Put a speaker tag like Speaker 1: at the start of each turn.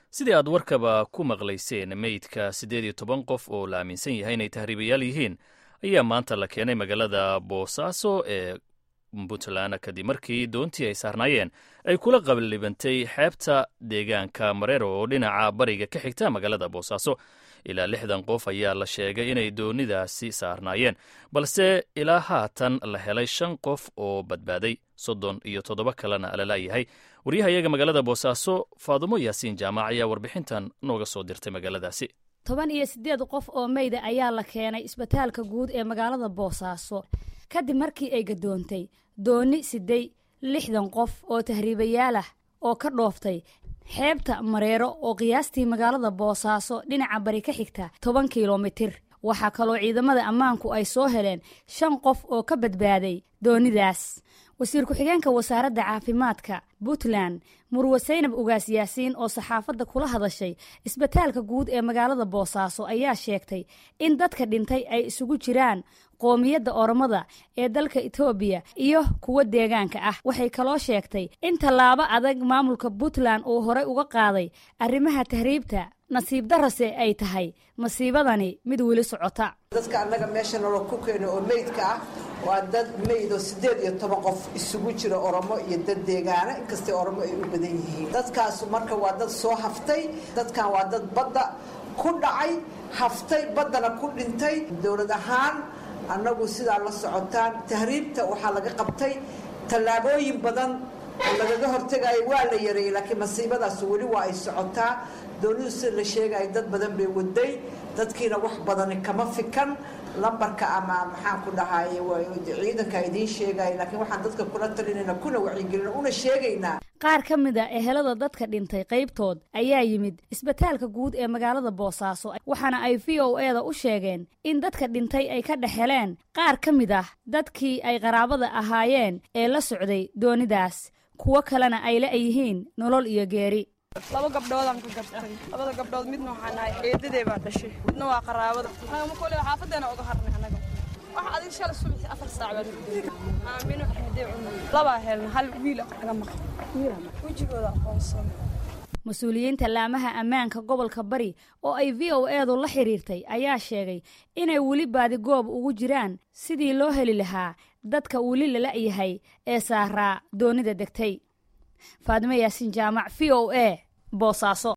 Speaker 1: sidii aad warkaba ku maqlayseen meydka siddeed iyo toban qof oo la aaminsan yahay inay tahriibayaal yihiin ayaa maanta la keenay magaalada boosaaso ee puntland kadib markii doontii ay saarnaayeen ay kula qabalibantay xeebta deegaanka mareero oo dhinaca bariga ka xigta magaalada boosaaso ilaa lixdan qof ayaa la sheegay inay doonidaasi saarnaayeen balse ilaa haatan la helay shan qof oo badbaaday soddon iyo toddoba kalena lalaayahay waryahayaga magaalada boosaaso faadumo yaasiin jaamac ayaa warbixintan nooga soo dirtay magaaladaasi
Speaker 2: toban iyo siddeed qof oo meyda ayaa la keenay isbitaalka guud ee magaalada boosaaso kadib markii ay gadoontay dooni siday lixdan qof oo tahriibayaal ah oo ka dhooftay xeebta mareero oo qiyaastii magaalada boosaaso dhinaca bari ka xigta toban kilomitir waxaa kaloo ciidamada ammaanku ay soo heleen shan qof oo ka badbaaday doonidaas wasiir ku-xigeenka wasaaradda caafimaadka puntland murwe saynab ugaas yaasiin oo saxaafadda kula hadashay isbitaalka guud ee magaalada boosaaso ayaa sheegtay in dadka dhintay ay isugu jiraan qoomiyadda oromada ee dalka etoobiya iyo kuwa deegaanka ah waxay kaloo sheegtay in tallaabo adag maamulka puntland uu horey uga qaaday arrimaha tahriibta nasiib darase ay tahay masiibadani mid weli socota
Speaker 3: dadka annaga meesha nolol ku keeno oo meydka ah waa dad meyd oo siddeed iyo toban qof isugu jira oromo iyo dad deegaana inkastay oromo ay u badan yihiin dadkaasu marka waa dad soo haftay dadkan waa dad badda ku dhacay haftay baddana ku dhintay dowlad ahaan annagu sidaa la socotaan tahriibta waxaa laga qabtay tallaabooyin badan oo lagaga hortegayo waa la yareeyey laakiin masiibadaas weli waa ay socotaa doonidu sida la sheegayo dad badan bay waday dadkiina wax badani kama fikan lambarka ama maxaan ku dhahay ciidanka idiin sheegaya laakiin waxaan dadka kula talinayna kuna wacyigelina una sheegaynaa
Speaker 2: qaar ka mid a ehelada dadka dhintay qaybtood ayaa yimid isbitaalka guud ee magaalada boosaaso waxaana ay v o e da u sheegeen in dadka dhintay ay ka dhex heleen qaar ka mid ah dadkii ay qaraabada ahaayeen ee la socday doonidaas kuwo kalena ay la yihiin nolol iyo geeri
Speaker 4: laba gabdhoodaan ka gartay labada gabdhood midna waxaa nahay eedadee baa dhashay midna waa qaraabada anagama kole xaafadeena uga harnay anaga wax adig shalay subaxi afar saac baa nugday aamino axmedee cunay labaa helna hal wiil naga maqan wejigooda aqoonsan
Speaker 2: mas-uuliyiinta laamaha ammaanka gobolka bari oo ay v o eedu la xiriirtay ayaa sheegay inay weli baadigoob ugu jiraan sidii loo heli lahaa dadka weli lala yahay ee saaraa doonida degtay faadimo yaasiin jaamac v o e boosaaso